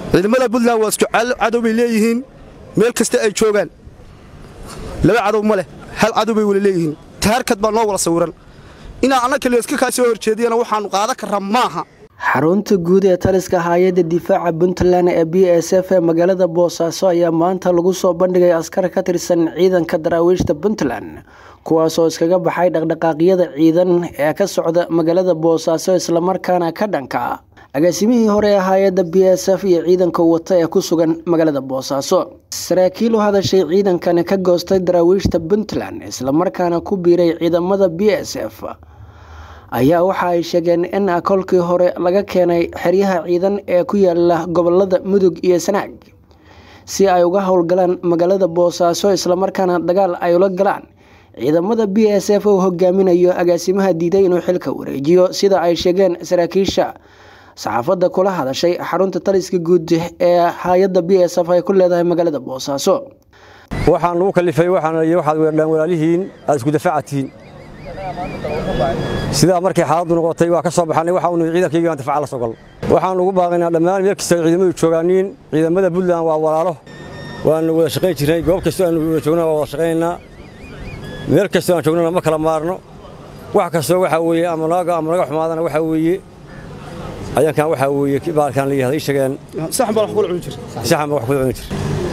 ciidamada puntland waa isku cadow bay leeyihiin meel kasta ay joogaan laba cadow ma leh hal cadow bay wala leeyihiin taarkad baa noo wala sawiran inaa anna kale iska kaa soo horjeediyana waxaannu qaadan karraa maaha xarunta guud ee taliska hay-adda difaaca puntland ee b s f ee magaalada boosaaso ayaa maanta lagu soo bandhigay askar ka tirsan ciidanka daraawiishta puntland kuwaasoo iskaga baxay dhaqdhaqaaqyada ciidan ee ka socda magaalada boosaaso islamarkaana ka dhanka agaasimihii hore ee hay-adda b s f iyo ciidanka wata ee ku sugan magaalada boosaaso saraakiil u hadashay ciidankan ka goostay daraawiishta puntland islamarkaana ku biiray ciidamada b s f ayaa waxa ay sheegeen in kolkii hore laga keenay xeryaha ciidan ee ku yaala gobolada mudug iyo sanaag si ay uga howlgalaan magaalada boosaaso islamarkaana dagaal ay ula galaan ciidamada b s f uu hogaaminayo agaasimaha diiday inuu xilka wareejiyo sida ay sheegeen saraakiisha saxaafadda kula hadashay xarunta taliska guud ee hay-adda b s f ay ku leedahay magaalada boosaaso waxaan lagu kalifay waxaad weerdhaan walaalihiin aad isku dafaacatiin sidaa markay xaaladdu noqotay waa ka soo baxannay waxa unu ciidankayga aan difaaca la soo gal waxaan ugu baaqaynaa dhammaan meel kasta ciidamadu joogaaniin ciidamada puntland waa walaalo waanu wada shaqayn jirnay goob kastoo aanu wada joogna waa wada shaqaynaynaa meel kastoo aan joognana ma kala maarno wax kastoo waxaa weeye ama naga ama naga xumaadana waxaa weeye ayankan waxaa weeye baalkaan la yihahda ii sheegeen saxan baa wax kula cuni jir saxan baa wax kula cuni jir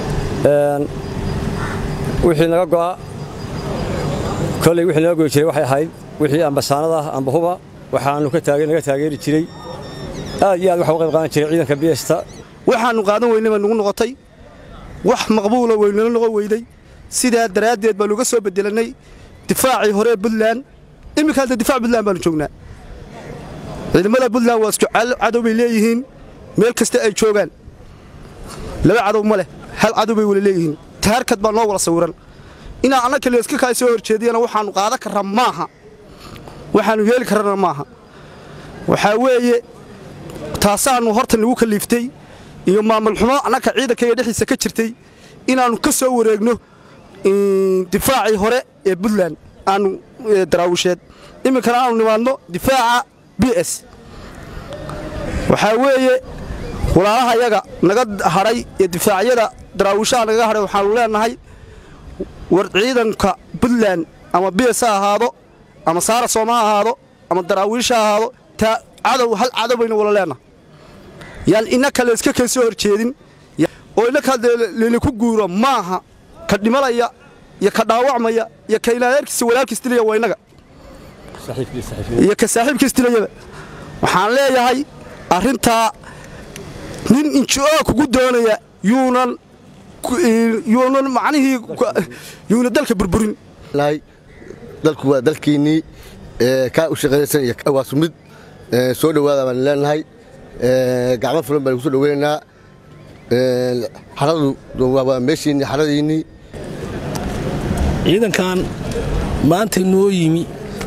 wixii naga go'a kolley wixii naga goyi jiray waxay ahayd wixii ambasaanada amba huba waxaanu naga taageeri jiray aad iyo aad waxa u qayb qaadan jiray ciidanka biyesta waxaannu qaadan weynay baa nugu noqotay wax maqbuula weynala noqon weyday sidaa daraaddeed baanu uga soo bedelannay difaacii hore ee puntland iminka hadda difaac puntland baanu joognaa ciidamada puntland waa isku cadow bay leeyihiin meel kasta ay joogaan laba cadow ma leh hal cadow bay wala leeyihiin taarkad baa noo wala sawiran inaa anna kale iska kaa soo horjeediyana waxaannu qaadan karraa maaha waxaannu yeeli karrana maaha waxaa weeye taasaannu horta nagu kaliiftay iyo maamul xumo annaka ciidankayga dhexdiisa ka jirtay inaannu ka soo wareegno difaacii hore ee puntland aanu daraawisheed iminkana aanu nimaadno difaaca b s waxaa weeye walaalaha yaga naga hadhay ee difaacyada daraawishaha nagaga hadhay waxaannu leenahay war ciidanka puntland ama b s ha ahaado ama saara sooma ha ahaado ama daraawiish ha ahaado taa cadow hal cadow baynu wala leenahay yaan inna kale iska kay soo horjeedin oo innaka leliku guuro maaha ka dhimalaya iyo ka dhaawacmaya iyo ka ilaadeerkiisa walaalkiis dilaya waa innaga iyo ka saaxiibkiis dilayaba waxaan leeyahay arrintaa nin inji-o kugu doonaya yuunan yuunan macnihii yuuna dalka burburin dalku waa dalkiinnii kaa u shaqaynaysan iyo waa sumid soo dhowaada baan leenahay gacmo fulan baan kusoo dhoweynaynaa xaradu waa meeshiinnii xaradiinnii ciidankan maanta noo yimi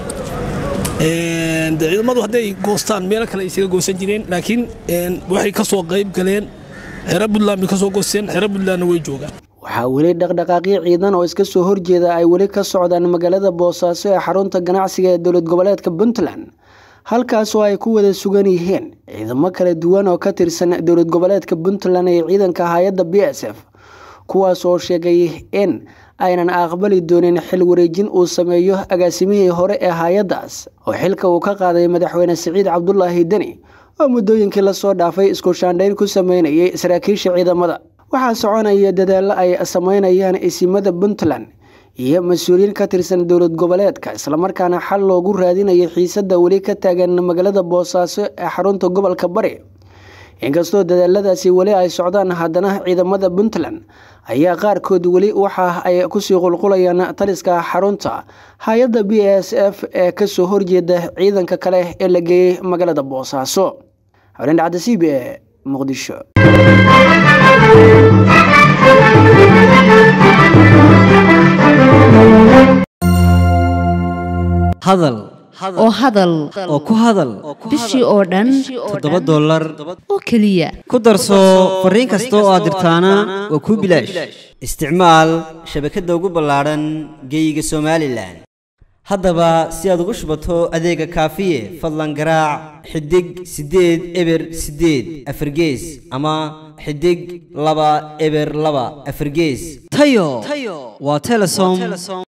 ciidamadu hadday goostaan meelo kale ay isaga goosan jireen laakiin waxay ka soo qayb galeen xero puntland bay ka soo goosteen xero puntlandna way joogaan waxaa weli dhaqdhaqaaqyo ciidan oo iska soo horjeeda ay weli ka socdaan magaalada boosaaso ee xarunta ganacsiga ee dowlad goboleedka puntland halkaasoo ay ku wada sugan yihiin ciidamo kala duwan oo ka tirsan dowlad goboleedka puntland iyo ciidanka hay-adda b s f kuwaas oo sheegay in aynan aqbali doonin xil wareejin uu sameeyo agaasimihii hore ee hay-addaas oo xilka uu ka qaaday madaxweyne siciid cabdulaahi deni oo muddooyinkii lasoo dhaafay isku shaandhayn ku sameynayay saraakiisha ciidamada waxaa soconaya dadaallo ay sameynayaan isimada puntland iyo mas-uuliyiin ka tirsan dowlad goboleedka islamarkaana xal loogu raadinayo xiisadda weli ka taagan magaalada boosaaso ee xarunta gobolka bari inkastoo dadaaladaasi weli ay socdaan haddana ciidamada puntland ayaa qaarkood weli waxa ay kusii qulqulayaan taliska xarunta hay-adda b s f ee kasoo horjeeda ciidanka kale ee la geeyey magaalada boosaaso xolin dhacda c b e muqdisho hadal oo hadal oo ku hadal bishii oo dhan toddoba dollar oo keliya ku darso fariin kasta oo aad dirtaana waa kuu bilaash isticmaal shabakadda ugu ballaadhan geeyiga somalilan haddaba si aad ugu shubato adeega kaafiye fadlan garaac xidig siddeed eber siddeed afargees ama xidig laba eber laba afargees tayo waa telesom